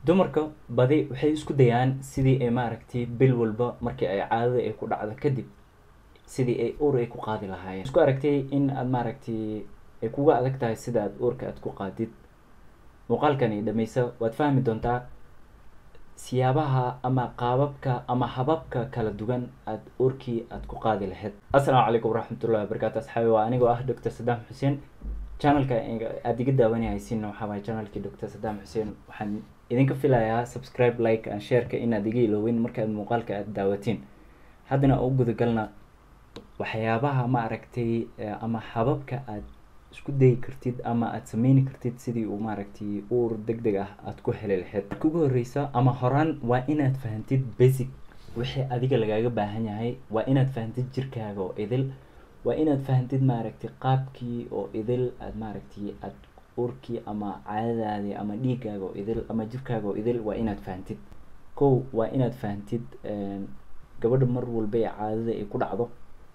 dumarka badi waxay isku dayaan sidii ay maaragtay bil walba markii ay caadada ay ku dhacdo kadib sidii ay uur ay ku qaadi lahaayeen isku aragtay in aad maaragtay ay kuga adag tahay sida aad uurka aad ku qaadid muuqaalkani dhammaysa waad fahmi doontaa siyaabaha ama qaababka ama hababka kala duwan aad uurkii aad ku qaadi lahayd assalaamu calaykum waraxmatullahi wabarakaatu asxaabi waa anigoo ah doctor sadaam xuseen channelka aada iga daawanayaysiinna waxaa waaya channelkii doctor sadaam xuseen waxaan idinka filayaa subscribe like and shareka inaad iga iloowin markaad muuqaalka aada daawatiin haddana u gudagalna waxyaabaha ma aragtay ama hababka aad isku dayi kartid ama aada sameyni kartid sidii uu maaragtay uur deg deg ah aada ku heli lahayd marka ugu horreysa ama horaan waa inaad fahantid basic wixii adiga lagaaga baahan yahay waa inaad fahantid jirkaaga oo idil waa inaad fahantid maaragtay qaabkii oo idil aad maaragtay aad uurkii ama caadadaadii ama dhiiggaaga oo idil ama jirkaaga oo idil waa inaad fahantid kow waa inaad fahantid gabadha mar walba ee caadada ay ku dhacdo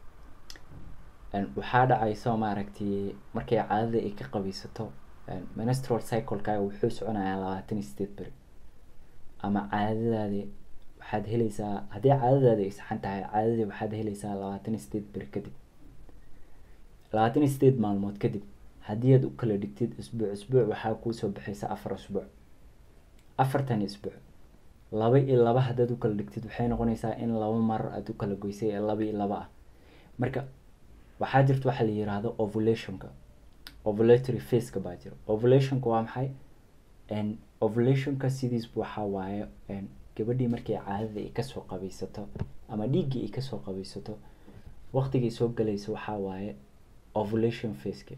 waxaa dhacayso maaragtay markay caadada ay ka qabaysato menstrual cyclekaaga wuxuu soconayaa labaatan iyo sideed beri ama caadadaadi waxaad helaysaa haddii caadadaadi ay saxan tahay caadadii waxaad helaysaa labaatan iyo sideed beri kadib labaatan iyo sideed maalmood kadib haddii aad u kala dhigtid isbuuc isbuuc waxaa kuusoo baxaysa afar isbuuc afartan isbuuc laba iyo laba haddaad u kala dhigtid waxay noqonaysaa in laba mar aad u kala goysay ee laba iyo laba ah marka waxaa jirta waxaa la yiraahdo ovulationka ovulatory faceka baa jira ovulationka waa maxay ovulationka sidiisba waxaa waaye gabadhii markay caadada ay kasoo qabaysato ama dhiiggii ay kasoo qabaysato waqtigay soo galayso waxaa waaye ovulation faceki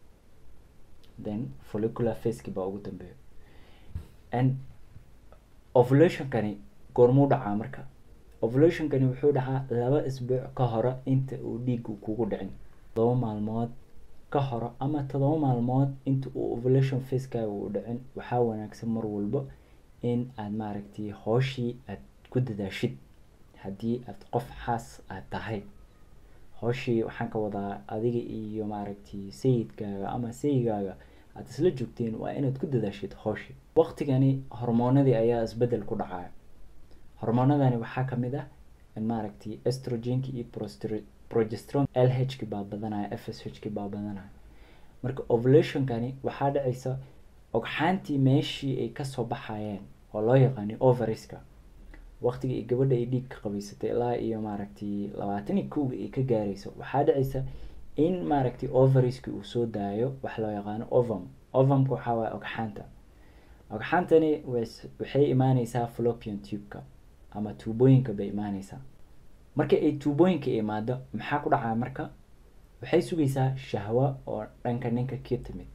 then follicular faceki baa ugu dambeeya and ovulationkani goormuu dhacaa marka ovulationkani wuxuu dhacaa laba isbuuc ka hore inta uu dhiigu kugu dhicin todoba maalmood ka hore ama todoba maalmood inta uu ovulation facekaaga uu dhicin waxaa wanaagsan mar walba in aad maaragtay hooshii aad ku dadaashid haddii aad qof xaas aad tahay hooshii waxaan ka wadaa adiga iyo maaragtay sayidkaaga ama sayigaaga aad isla joogteen waa inaad ku dadaashid hooshii waqtigani hormoonadii ayaa isbedel ku dhacaya hormoonadani waxaa kamid ah maaragtay estrogenki iyo progestron l h ki baa badanaya f s h ki baa badanaya marka ovulationkani waxaa dhacaysa ogxaantii meeshii ay kasoo baxayeen oo loo yaqaani ovariska waqtiga ay gabadha ay dhiig ka qabaysatay ilaa iyo maaragtay labaatan iyo kowga ay ka gaarayso waxaa dhacaysa in maaragtay ovariski uu soo daayo wax loo yaqaano ovam ovamka waxaa waaya ogxaanta ogxaantani waxay imaaneysaa fallopian tubeka ama tuubooyinka bay imaaneysaa marka ay tuubooyinka imaado maxaa ku dhacaa marka waxay sugaysaa shahwo oo dhanka ninka ka timid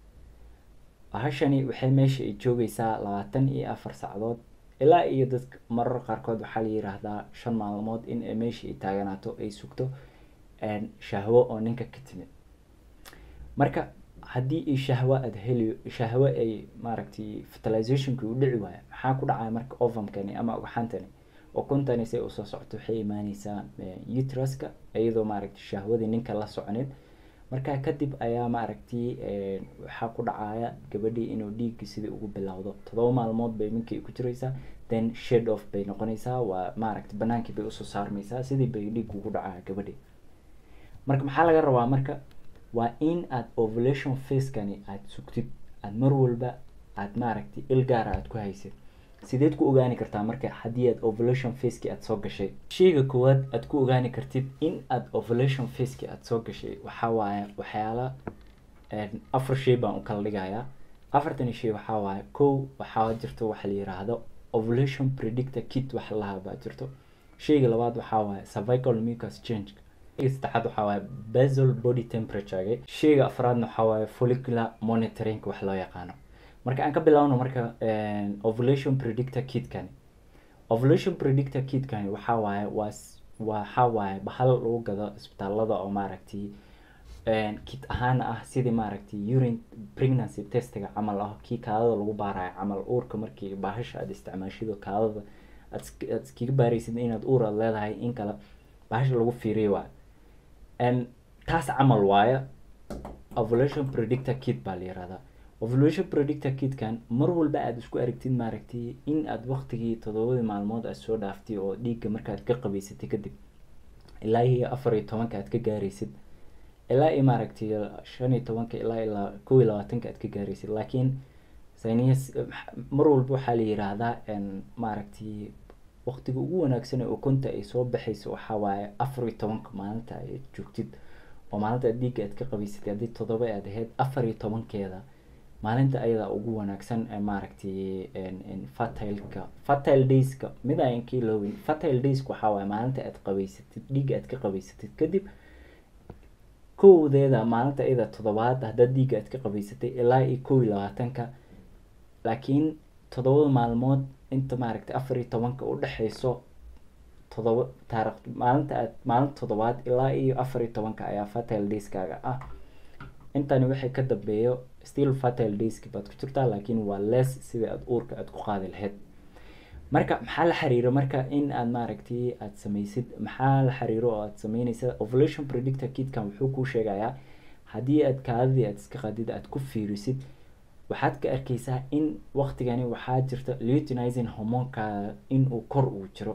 hashani waxay meesha ay joogaysaa labaatan iyo afar sacdood ilaa iyo dadka marar qaarkood waxaa la yiraahdaa shan maalmood in ay meesha ay taaganaato ay sugto shahwo oo ninka ka timid marka haddii ay shahwo aada heli shahwo ay maaragtay fertilizationki u dhici waayo maxaa ku dhacaya marka ovamkani ama ogxantani ukuntani say usoo socoto waxay imaaneysaa utraska iyadoo maaragtay shahwadii ninka la soconeed markaa kadib ayaa maaragtay waxaa ku dhacaya gabadhii inuu dhiiggi sidii ugu bilowdo todoba maalmood bay ninkii ku jiraysaa then shade off bay noqonaysaa waa maaragtay banaankii bay usoo saarmaysaa sidii bay dhiig ugu dhacaya gabadhii marka maxaa laga rabaa marka waa in aad ovulation facekani aada sugtid aada mar walba aada maaragtay il gaara aada ku haysid sideed ku ogaani kartaa marka haddii aad ovulation faceki aada soo gashay sheyga koowaad aada ku ogaani kartid in aada ovulation faceki aada soo gashay waxaa waaye waxyaala afar shay baan u kala dhigayaa afartani shay waxaa waaye kow waxaa jirto waxa la yiraahdo ovulation predictor kit wax lahaa baa jirto sheyga labaad waxaa waaye cervical mucus change saddexaad waxaa waaye basal body temperaturega sheyga afraadna waxaa waaye follicular monitoring wax loo yaqaano marka aan ka bilaabno marka ovulation predictor kitkani ovulation predictor kitkani waxaa waaye waa waxaa waaye bahal lagu gado isbitaalada oo maaragtay kit ahaan ah sidii maaragtay urine pregnancy testiga camal ah kii kaadada lagu baarayo camal uurka markii bahasha aada isticmaashido kaadada aad aad iskaga baaraysid inaad uur aad leedahay in kale bahasha lagu fiiriyo waayo taas camal waaye ovulation predictor kit baa la yirahdaa ovulation predictor kitkan mar walba aada isku aragtid maaragtay in aada waqtigii toddobadii maalmood aad soo dhaaftay oo dhiigga markaad ka qabaysatay kadib ilaa iyo afar iyo tobanka aad ka gaaraysid ilaa iyo maaragtay shan iyo tobanka ilaa ilaa kow iyo labaatanka aad ka gaaraysid laakiin saynis mar walba waxaa la yiraahdaa maaragtay waqtiga ugu wanaagsan ee ukunta ay soo baxayso waxaa waaye afar iyo tobanka maalinta ay joogtid oo maalinta aad dhiigga aad ka qabaysatay haddii toddoba aad ahayd afar iyo tobankeeda maalinta ayadaa ugu wanaagsan maaragtay fertileka fertile dayska mid ayan ka iloobin fertile dayska waxaa waaye maalinta aad qabaysatid dhiigga aad ka qabaysatid kadib kowdeeda maalinta iyada toddobaad haddaad dhiigga aad ka qabaysatay ilaa iyo kow iyo labaatanka laakiin toddobada maalmood inta maaragtay afar iyo tobanka u dhexeyso toddoba taarikh maalinta aad maalinta toddobaad ilaa iyo afar iyo tobanka ayaa fertile dayskaaga ah intani waxay ka dambeeyo still fertile dayski baad ku jirtaa laakiin waa less sida aada uurka aada ku qaadi lahayd marka maxaa la xiriiro marka in aad maaragtay aada sameysid maxaa la xiriiro oo aada sameyneysa ovulation predictor kitkan wuxuu kuu sheegayaa haddii aad kaadidii aad iska qadid aada ku fiirisid waxaad ka arkeysaa in waqtigani waxaa jirta leutinizing hormoonka in uu kor uu jiro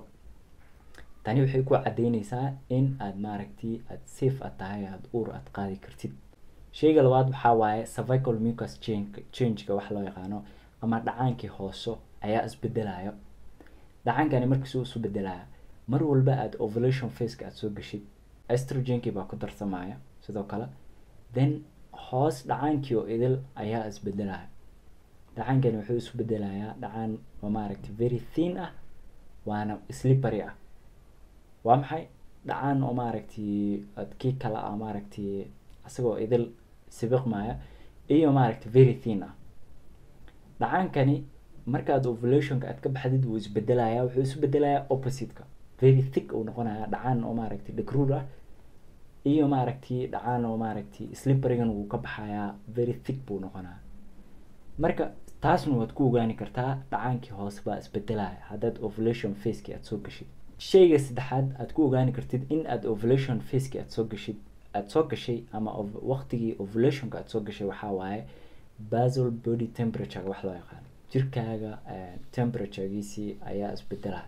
tani waxay ku cadeyneysaa in aad maaragtay aada safe aad tahay aada uur aada qaadi kartid sheyga labaad waxaa waaye cervical mucus change changeka wax loo yaqaano ama dhacaankii hooso ayaa isbedelayo dhacaankani markiisuu isu bedelaya mar walba aada ovulation faceka aada soo geshid estrogenkii baa ku darsamaya sidoo kale then hoos dhacaankii oo idil ayaa isbedelaya dhacaankani wuxuu isu bedelayaa dhacaan oo maaragtay very thin ah waana slippery ah waa maxay dhacaan oo maaragtay kii kale ah maaragtay isagoo idil sibiqmaya iyo maaragtay very thin ah dhacaankani markaad ovulationka aad ka baxdid wuu isbedelaya wuxuu isu bedelayaa oppositeka very thick uu noqonaya dhacaan oo maaragtay dhagruur ah iyo maaragtay dhacaan oo maaragtay slipperigan wuu ka baxayaa very thick buu noqonaya marka taasna waad ku ogaani kartaa dhacaankii hoose baa isbedelaya haddaad ovulation faceki aada soo gashid sheyga saddexaad aad ku ogaani kartid in aad ovulation faceki aada soo gashid aada soo gashay ama waqtigii ovulationka aada soo gashay waxaa waaye basal body temperature wax loo yaqaano jirkaaga temperaturegiisii ayaa isbedelaya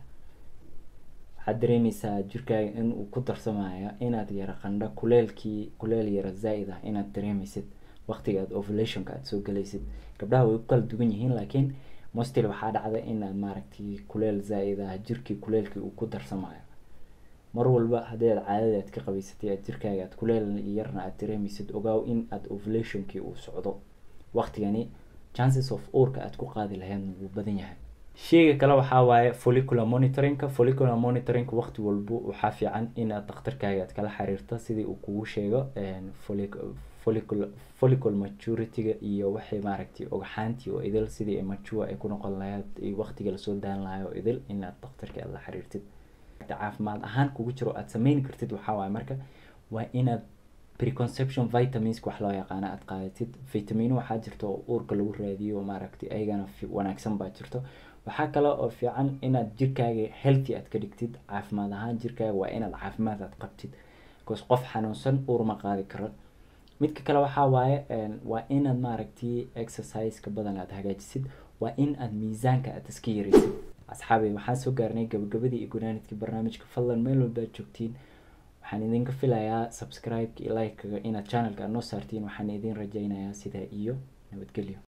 waxaad dareemeysaa jirkaaga in uu ku darsamaya inaad yara qandho kuleelkii kuleel yara zaa-id ah inaad dareemeysid waqtiga aad ovulationka aada soo galaysid gabdhaha way ku kala duwan yihiin laakiin mostil waxaa dhacda inaad maaragtay kuleel zaa-id ah jirkii kuleelkii uu ku darsamayo mar walba haddii aad caadada aad ka qabaysatay aad jirkaaga aad kuleel yarna aad dareemeysid ogaaw in aad ovulationkii uu socdo waqtigani chances of uurka aad ku qaadi lahaydna wuu badan yahay sheyga kale waxaa waaye follicular monitoringka follicular monitoringka waqti walba waxaa fiican inaad dhakhtarkaaga aad kala xiriirto sidii uu kugu sheego follicular follicle maturityga iyo waxay maaragtay ogxaantii oo idil sidii mature ay ku noqon lahayd iyo waqtiga lasoo daan lahayo oo idil inaad dhakhtarka aad la xiriirtid caafimaad ahaan kugu jiro aad sameyn kartid waxaa waaye marka waa inaad preconception vitaminska wax loo yaqaano aada qaadatid vitamino waxaa jirta oo uurka lagu raadiyo maaragtay ayagana wanaagsan baa jirto waxaa kale oo fiican inaad jirkaaga healthy aad ka dhigtid caafimaad ahaan jirkaaga waa inaad caafimaad aad qabtid bcause qof xanuunsan uur ma qaadi karo midka kale waxaa waaye waa inaad maaragtay exerciseka badan aad hagaajisid waa in aad miisaanka aad iska yareysid asxaabi waxaan soo gaarnay gabagabadii iyo gunaanidkii barnaamijka fadlan meel walba aad joogtiin waxaan idinka filayaa subscribe-ka iyo like-kaga inaad channelka aad noo saartiin waxaan idin rajaynayaa sidaa iyo nabadgelyo